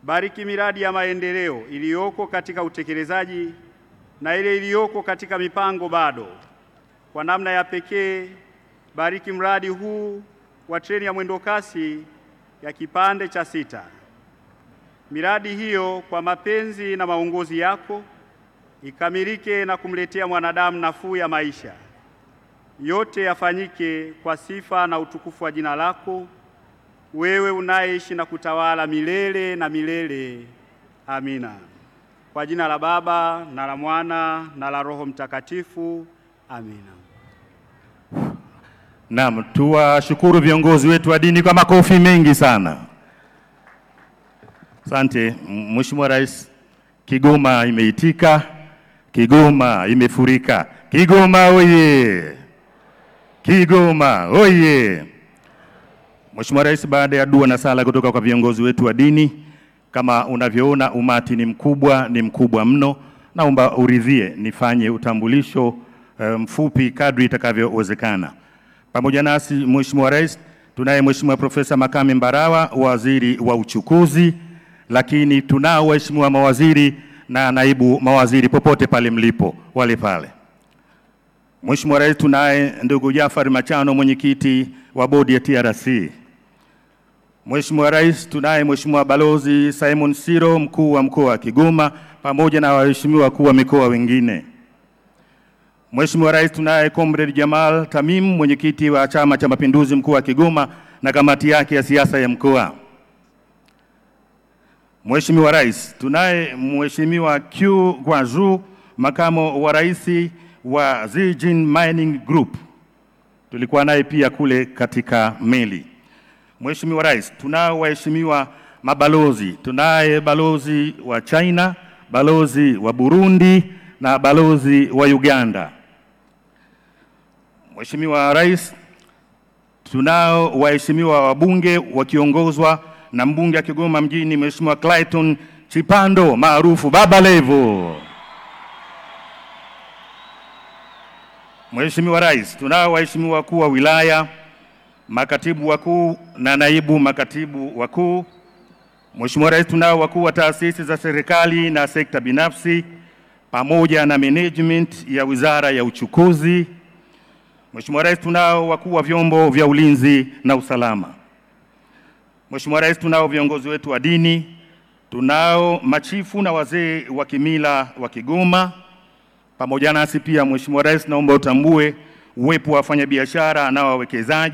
Bariki miradi ya maendeleo iliyoko katika utekelezaji na ile iliyoko katika mipango bado. Kwa namna ya pekee, bariki mradi huu wa treni ya mwendokasi ya kipande cha sita. Miradi hiyo kwa mapenzi na maongozi yako ikamilike na kumletea mwanadamu nafuu ya maisha. Yote yafanyike kwa sifa na utukufu wa jina lako, wewe unayeishi na kutawala milele na milele. Amina. Kwa jina la Baba na la Mwana na la Roho Mtakatifu. Amina. Naam, tuwashukuru viongozi wetu wa dini kwa makofi mengi sana. Asante Mheshimiwa Rais. Kigoma imeitika, Kigoma imefurika. Kigoma oye! Kigoma oye! Mheshimiwa Rais, baada ya dua na sala kutoka kwa viongozi wetu wa dini, kama unavyoona umati ni mkubwa, ni mkubwa mno, naomba uridhie nifanye utambulisho eh, mfupi kadri itakavyowezekana. Pamoja nasi Mheshimiwa Rais, tunaye Mheshimiwa Profesa Makame Mbarawa, waziri wa uchukuzi, lakini tunao waheshimiwa mawaziri na naibu mawaziri popote pale mlipo, wale pale. Mheshimiwa Rais, tunaye ndugu Jafari Machano, mwenyekiti wa bodi ya TRC. Mheshimiwa Rais, tunaye Mheshimiwa Balozi Simon Siro, mkuu wa mkoa wa Kigoma, pamoja na waheshimiwa wakuu wa mikoa wengine. Mheshimiwa Rais, tunaye Comrade Jamal Tamim, mwenyekiti wa Chama cha Mapinduzi mkoa wa Kigoma na kamati yake ya siasa ya mkoa. Mheshimiwa Rais, tunaye Mheshimiwa Q Gwanzu, makamo wa rais wa Zijin Mining Group. Tulikuwa naye pia kule katika meli. Mheshimiwa Rais, tunao waheshimiwa mabalozi. Tunaye balozi wa China, balozi wa Burundi na balozi wa Uganda. Mheshimiwa Rais, tunao waheshimiwa wabunge wakiongozwa na mbunge wa Kigoma mjini Mheshimiwa Clayton Chipando maarufu Baba Levo. Mheshimiwa Rais, tunao waheshimiwa wakuu wa wilaya, makatibu wakuu na naibu makatibu wakuu. Mheshimiwa Rais, tunao wakuu wa taasisi za serikali na sekta binafsi pamoja na management ya Wizara ya Uchukuzi. Mheshimiwa Rais, tunao wakuu wa vyombo vya ulinzi na usalama. Mheshimiwa Rais, tunao viongozi wetu wa dini, tunao machifu na wazee wa kimila wa Kigoma pamoja nasi pia. Mheshimiwa Rais, naomba utambue uwepo wa wafanyabiashara na wawekezaji